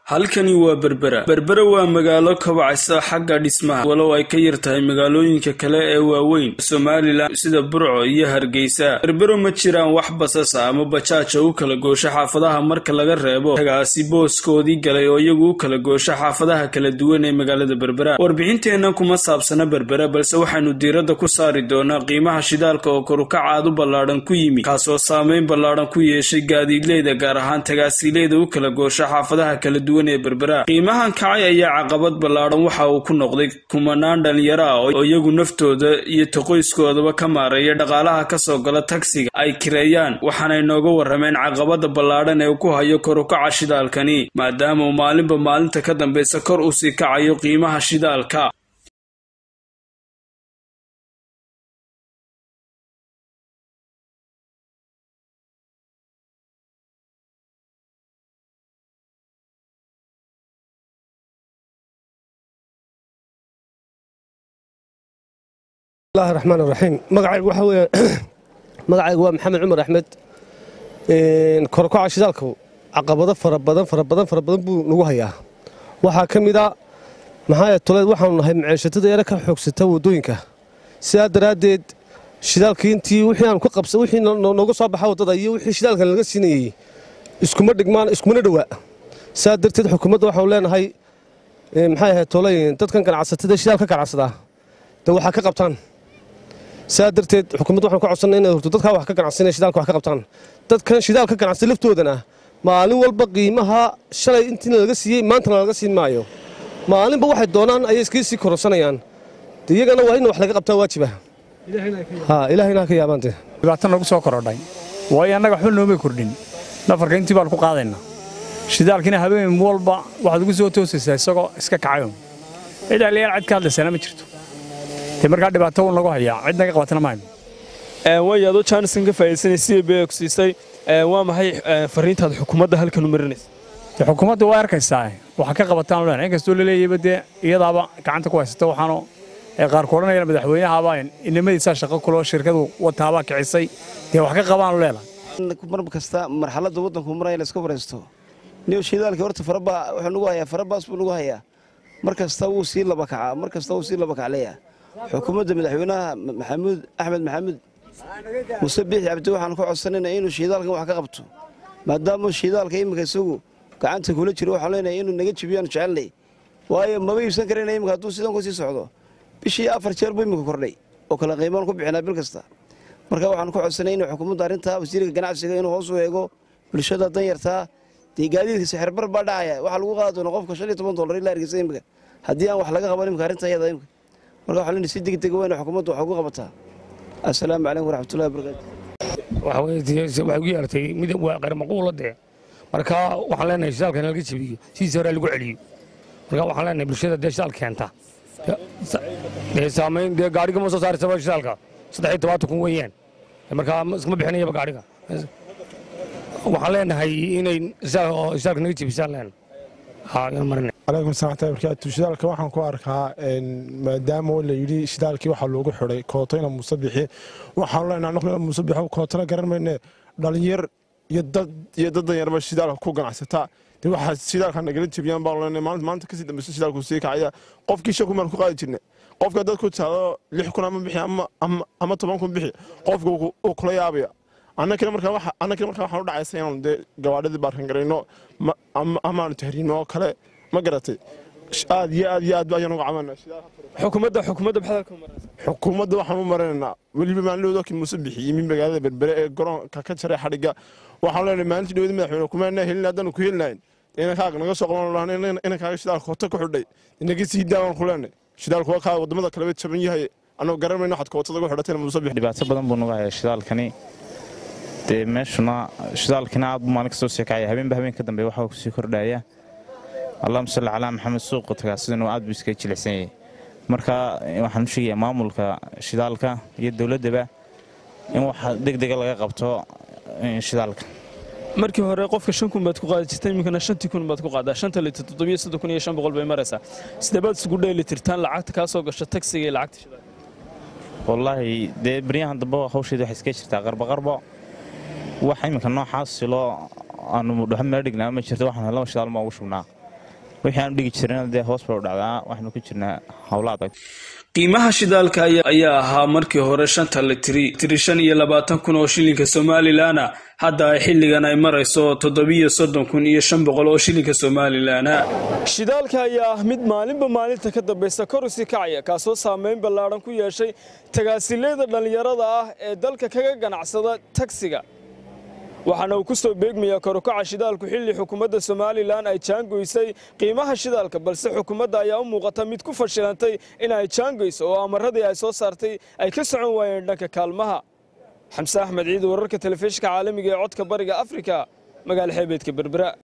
halkani waa berbera berbera waa magaalo kabacaysa xagga dhismaha walow ay ka yar tahay magaalooyinka kale ee waaweyn somalilan sida burco iyo hargeysa berbero ma jiraan wax basasa ama bajaaja u kala goosho xaafadaha marka laga reebo tagaasi booskoodii galay oo iyagu u kala goosho xaafadaha kala duwan ee magaalada berbera warbixinteennan kuma saabsana berbera balse waxaynu diiradda ku saari doonaa qiimaha shidaalka oo korukacaad u ballaadhan ku yimi kaasoo saameyn ballaadhan ku yeeshay gaadiidleyda gaar ahaan tagaasiileyda u kala goosho xaafadaha kala duwan qiimahan kacay ayaa caqabad ballaadhan waxa uu ku noqday kumanaan dhalinyaro ah oo iyagu naftooda iyo toqoyskoodaba ka maareeya dhaqaalaha kasoo gala tagsiga ay kireeyaan waxaanay nooga warrameen caqabada ballaadhan ee ku hayo korukaca shidaalkani maadaama uu maalinba maalinta ka dambeysa kor usii kacayo qiimaha shidaalka bismillahi raxmaan raxiim magacaygu waxa weeye magacaygu waa maxamed cumar axmed korokaca shidaalku caqabado fara badan fara badan fara badan buu nagu hayaa waxaa ka mid a maxaa toleed waxaanu nahay maceeshatada yare ka xoogsata waddooyinka sidaa daraaddeed shidaalkii intii wixii aanu ka qabsa wixii nooga soo baxa waddada iyo wixii shidaalkan laga siinayey iskuma dhigmaan iskumana dhowaa sidaa darteed xukuumadda waxaanu leenahay maxay ahayd tolay dadkan ganacsatada shidaal ka ganacsadaa de waxaa ka qabtaan saa darteed xukuumadda waxaan ka codsanay inay horto dadkaa wax ka ganacsanaya shidaalka wax ka qabtaan dadkan shidaal ka ganacsay laftoodana maalin walba qiimaha shalay intiina laga siiyey maantana laga siin maayo maalinba waxay doonaan ayay iskaga sii kororsanayaan de iyagana waa in wax laga qabtaa waajiba ilaahayna ha ka yaabaante dhibaato nagu soo korodhay waayo annaga waxba noomay kordhin nafarka intii baan ku qaadaynaa shidaalkiina habeen walba waxaad ugu soo toosaysaa isagoo iska kacayo cid aliyaal cid ka hadlaysana ma jirto de markaa dhibaato uu nagu hayaa cid naga qabatana maayo way adoo jaanisan ka faa'iidaysanay c b ku siisay waa maxay fariintaad xukuumadda halkan u marinaysa de xukuumadda waa arkaysaa waxa ka qabataan leenahay inkastoo la leeyayba dee iyadaaba gacanta ku haysata waxaanu qaar ku odhanayaan madaxweynahaaba inamadiisaa shaqo kuloo shirkadu wataabaa kicisay dee wax ka qabaanu leenahay mar kasta marxaladda waddanku maraya la iska waraysto niyo shidaalka horta farabaa wuxuu nagu hayaa farabaas buu nagu hayaa mar kasta wuu sii laba kacaa mar kasta wuu sii laba kacleeyaa xukuumadda madaxweynaha maxamuud axmed maxamuud muse biixi cabdi waxaan ka codsanayna inuu shiidaalkan wax ka qabto maadaama shiidaalka iminka isagu gacanta kula jiro waxaan leenahay inuu naga jibiyaan jecelnay waayo maba iibsan karayna iminka hadduu sidan ku sii socdo bishii afar jeer buu iminka kordhay oo kala qiimaan ku bixinaa bil kasta marka waxaan ka codsanay inuu xukuumadda arrintaa wasiirka ganacsiga inuu hoos u eego bulshada danyartaa dee gaadiidka sixirbar baa dhacaya waxaa lagu qaadi doona qofka shan iyo toban dollar ilaa hargeysa iminka haddii aan wax laga qaban iminka arrinta iyada iminka marka waxaa leenahay si degdeg weyna xukuumaddu wax ugu qabataa assalaamu calaykum waraxmatullahi wabarakaatu waxa weye waxay ugu yeertay mid waa qarmaquula dee marka waxaan leenahay shidaalka in laga jabiyo sidiisa hore lagu celiyo marka waxaan leenahay bulshada dee shidaal keenta dee saamayn dee gaadhiga ma soo saarisaba shidaalka saddex iyo tobaatan kun weeyaan markaa iskama bixinayaba gaadhiga waxaan leenahay inay shidaalka naga jabisaan leenahay calaykum salaamta barkaatu shidaalka waxaan ku arkaa maadaama la yidhi shidaalkii waxaa loogu xidhay kootayna muuse bixi waxaanu leenahay noqnina muuse bixo kootana garan mayne dhalinyar iyo dad iyo dad danyarba shidaalka ku ganacsata dee waxaa shidaalka nagala jebiyaan baanu leenahay maalinta maanta kasii dambeysa shidaalku sii kacaya qofkii shan kun baan ku qaadi jirnay qofka dad ku taado lix kun ama bixi ama toban kun bixi qofka uu kula yaabaya annakina markaa waxaan u dhacaysa inaanu dee gawaadhadii baarkan garayno amaanu tahriino oo kale ma garatay aad iyo aad iyo aad ayaan uga cabanaa xukuumadda xukuumadda maxaad halkan u marinaysaa xukuumadda waxaan u marinaynaa weliba maalin kii muuse bixiyey min magaalada berbere ee garoonka ka jaray xadhigga waxaan leenahay maalintii dhawada madaxweyne kumaanaa helin haddaanu ku helinayn inankaaga naga soo qaban lahan inankaaga shidaalka koota ku xidhay inaga sii daawaan ku leenahay shidaalku waa kaa waddamada kaleba jaban yahay annagoo garan mayno waxaad kootada ugu xidhatayna muuse bixi dhibaato badan buu nagu hayaa shidaalkani dee meeshuna shidaalkina aad buu maalin kastoo sii kacaya habeenba habeen ka dambe waxaa kusii kordhaya allahuma salli calaa maxamed suuqa tagaa sidanu aad buu iskaga jilicsan yahay marka waxaan u sheegayaa maamulka shidaalka iyo dowladdaba in wax degdega laga qabto shidaalka markii hore qofka shan kun baad ku qaadi jirtay iminkana shantii kun baad ku qaadaa shanta litir toddobiyo soddon kun iyo shan boqol bay maraysaa sidee baad isugu dheeli tirtaan lacagta kaa soo gasho tagsiga iyo lacagta shidaalka wallaahi dee baryahan dambe hawsheeda waxay iskaga jirtaa qarboqarbo wax iminka noocaas siloo aanu dhuxo meel dhignaa ma jirto waxaan laba shidaal ma ugu shubnaa wixii aanu dhigi jirana dee hoos bay u dhacdaa waxaanu ku jirnaa howla adag qiimaha shidaalka ayaa ahaa markii hore shanta litiri tiri shan iyo labaatan kun oo shilinka somalilanna hadda ay xilligan ay marayso toddobiyo soddon kun iyo shan boqol oo shilinka somalilanna shidaalka ayaa ah mid maalinba maalinta ka dambaysa kor usi kacaya kaasoo saameyn ballaadhan ku yeeshay tagaasileeda dhallinyarada ah ee dalka kaga ganacsada tagsiga waxaana uu ku soo beegmayaa korukaca shidaalku xilli xukuumadda somalilan ay jaangoysay qiimaha shidaalka balse xukuumadda ayaa u muuqata mid ku fashilantay in ay jaangoyso oo amaradii ay soo saartay ay ka socon waayeen dhanka kaalmaha xamse axmed ciid wararka telefishinka caalamiga ee codka bariga afrika magaala xeebeedka berbera